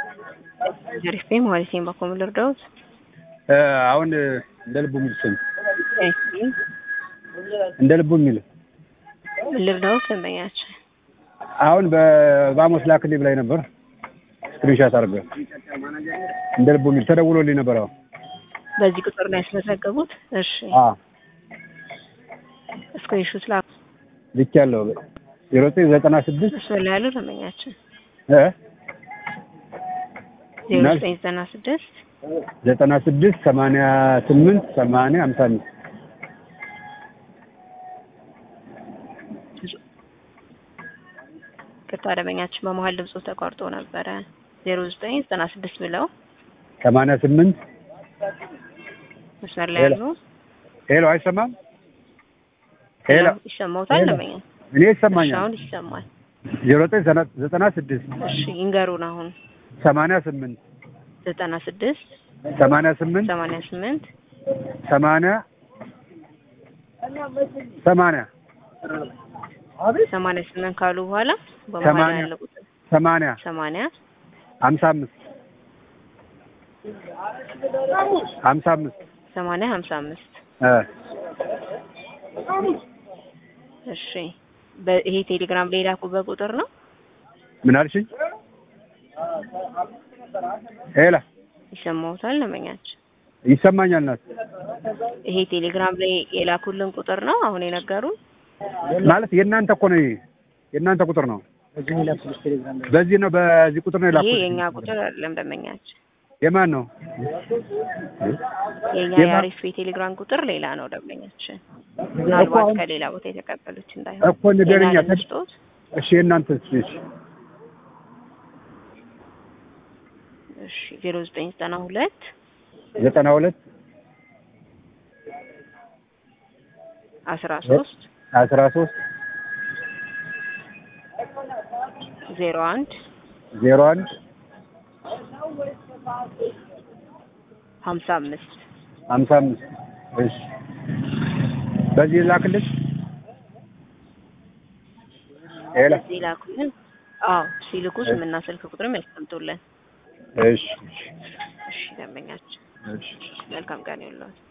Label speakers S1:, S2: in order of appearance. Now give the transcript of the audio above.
S1: ጀሪፌ ማለት ነው በኮም ልርዳውት
S2: አሁን እንደ ልቡ የሚል ስም እንደ ልቡ የሚል
S1: ምን ልርዳውት ደንበኛችን
S2: አሁን በባሞስ ላክልኝ ብላኝ ነበር። ስክሪንሻት አድርገህ እንደ ልቡ የሚል ተደውሎልኝ ነበር። አሁን
S1: በዚህ ቁጥር ላይ ያስመዘገቡት። እሺ
S2: አዎ
S1: ስክሪንሾት ላኩ።
S2: ልክ ያለው ዜሮ ዘጠኝ ዘጠና ስድስት
S1: እሱ ላይ ያለው ደንበኛችን
S2: እ
S1: ዜሮ ዘጠኝ ዘጠና ስድስት
S2: ዘጠና ስድስት ሰማንያ ስምንት ሰማንያ ሀምሳ አምስት
S1: ቅርታ ደንበኛችን በመሀል ድምፁ ተቋርጦ ነበረ። ዜሮ ዘጠኝ ዘጠና ስድስት ብለው
S2: ሰማንያ ስምንት
S1: መስመር ላይ ያሉ
S2: ሄሎ፣ አይሰማም? ሄሎ፣
S1: ይሰማውታል ደንበኛ?
S2: እኔ ይሰማኛል።
S1: አሁን ይሰማል።
S2: ዜሮ ዘጠኝ ዘጠና ስድስት
S1: እሺ ይንገሩን። አሁን
S2: ሰማንያ ስምንት
S1: ዘጠና ስድስት
S2: ሰማንያ ስምንት
S1: ሰማንያ ስምንት
S2: ሰማንያ ሰማንያ
S1: ሰማንያ ስምንት ካሉ በኋላ በመሀል
S2: ሰማንያ
S1: ያለ ቁጥር
S2: ሰማንያ
S1: ሰማንያ
S2: ሀምሳ አምስት ሀምሳ አምስት
S1: ሰማንያ ሀምሳ አምስት
S2: እ
S1: እሺ በ- ይሄ ቴሌግራም ላይ ላኩበት ቁጥር ነው።
S2: ምን አልሽኝ? ሄላ
S1: ይሰማውታል ደንበኛችን?
S2: ይሰማኛል ናት
S1: ይሄ ቴሌግራም ላይ የላኩልን ቁጥር ነው አሁን የነገሩን።
S2: ማለት የእናንተ እኮ ነው። ይሄ የእናንተ ቁጥር ነው። በዚህ ነው በዚህ ቁጥር ነው
S1: ይሄ
S2: የላኩት።
S1: የኛ ቁጥር አይደለም ደንበኛችን።
S2: የማን ነው?
S1: የኛ
S2: የማ-
S1: የአሪፍ የቴሌግራም ቁጥር ሌላ ነው ደንበኛችን። ምናልባት
S2: አሁን-
S1: ከሌላ ቦታ የተቀበሉት እንዳይሆን
S2: እኮ ንገረኛ።
S1: የኛ ልንስጦት።
S2: እሺ የእናንተ እሺ
S1: እሺ ዜሮ ዘጠኝ ዘጠና ሁለት
S2: ዘጠና ሁለት
S1: አስራ ሶስት
S2: አስራ ሶስት
S1: ዜሮ አንድ
S2: ዜሮ አንድ
S1: ሀምሳ አምስት
S2: ሀምሳ አምስት እሺ በዚህ ላክልሽ። ሄላ
S1: እዚህ ላኩልን። አዎ ሲልኩ ስምና ስልክ ቁጥርም ያስቀምጡልን።
S2: እሺ
S1: እሺ ደንበኛችን
S2: እሺ
S1: መልካም ቀን ይሁንልዎት።